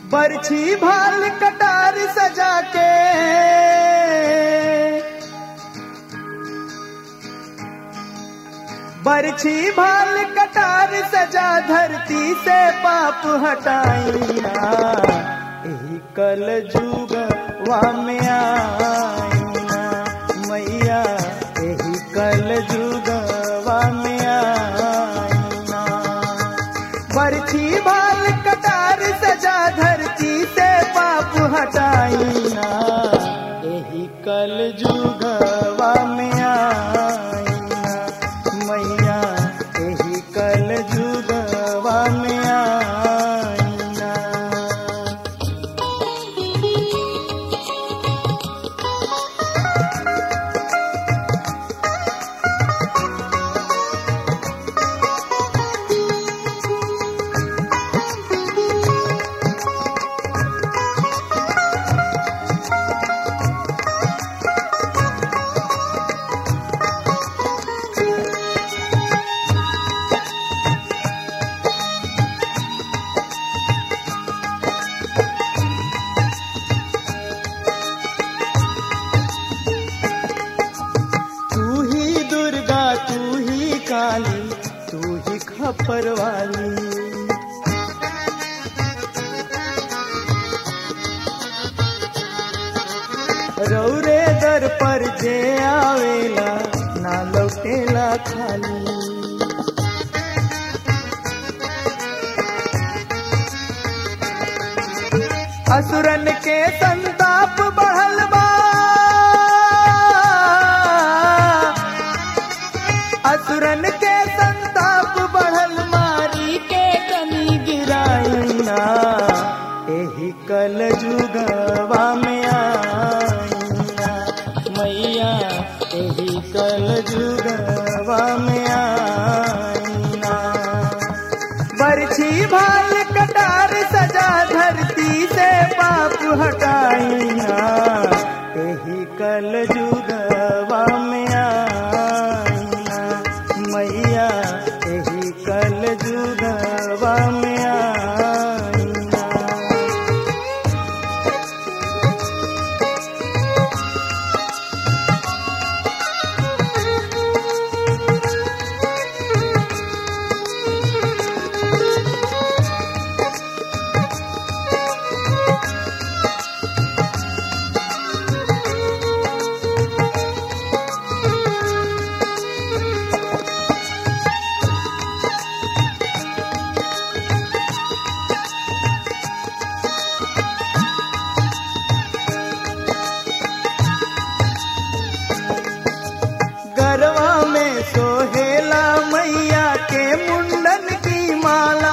बरछी भाल कटार सजा के बरछी भाल कटार सजा धरती से पाप हटाइना यही कल जुग में आईना मैया यही कल जुग में आईना बरछी भाल कटार सजा धरती से पाप हटाइना यही कल जुगवा में आईना मैया यही कल जुगवा में आईना तू ही दुर्गा तू ही काली तू ही खपर वाली रौरे दर पर जे आवेला ना लौटेला खाली असुरन के संताप बढ़ल बा असुरन के संताप बढ़ल मारी के कनी गिराइना एही कल जुगवा में आईना मैया एही कल जुगवा में आईना बरछी भाल कटार सजा धरती से पाप हटाइना यही कल जुगवा में आईना मैया यही कल जुगवा में आईना गरवा में सोहेला मैया के मुंडन की माला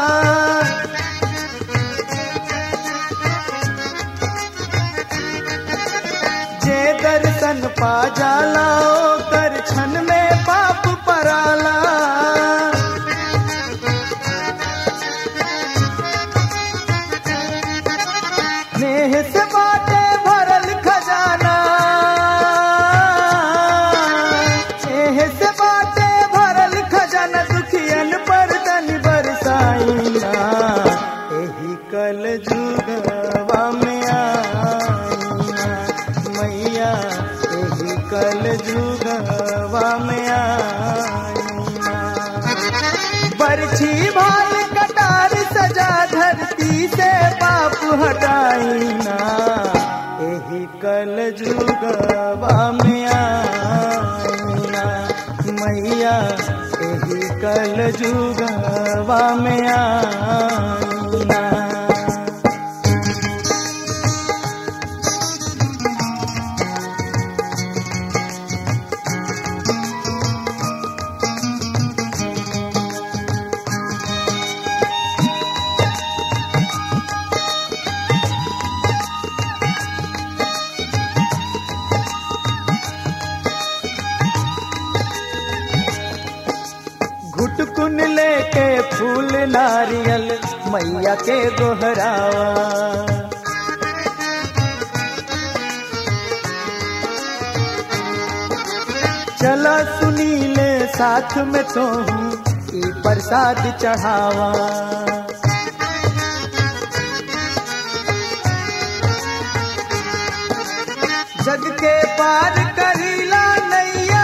जे दर्शन पा जाला कर छन में पाप पराला नेह से बाटे भरल खजाना नेह से बाटे भरल खजाना दुखियन पर तन बरसाइना एही कल जुगवा में आईना मैया एही कल जुगवा में आईना बरछी भाल कटार सजा धरती से पाप हटाइना यही कल जुगवा में आईना मैया यही कल जुगवा में आईना घुटकुन लेके फूल नारियल मैया के दोहरावा चला सुनीले साथ में तो ई प्रसाद चढ़ावा जग के पार करीला नैया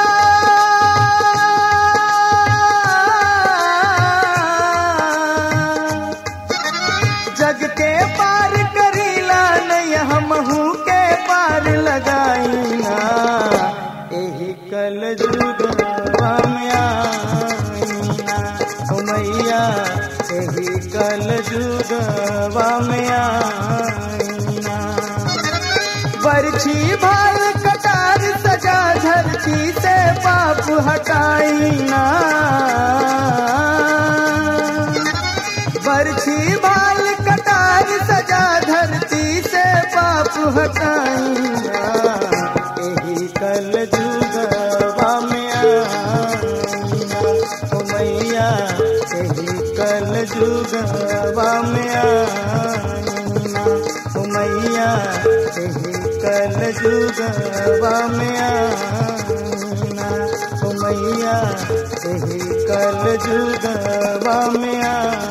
जग के पार करीला नैया हमहू के पार लगाईना एही कल जुगवा में आईना ओ मैया एही कल जुगवा में आईना बरछी भाल कटार सजा धरती से पाप हटाईना बरछी भाल कटार सजा धरती से पाप हटाईना यही कल जुगवा में आईना ओ मैया यही कल जुगवा में आईना ओ मैया यही कल जुगवा में आईना ओ मैया यही कल जुगवा में आईना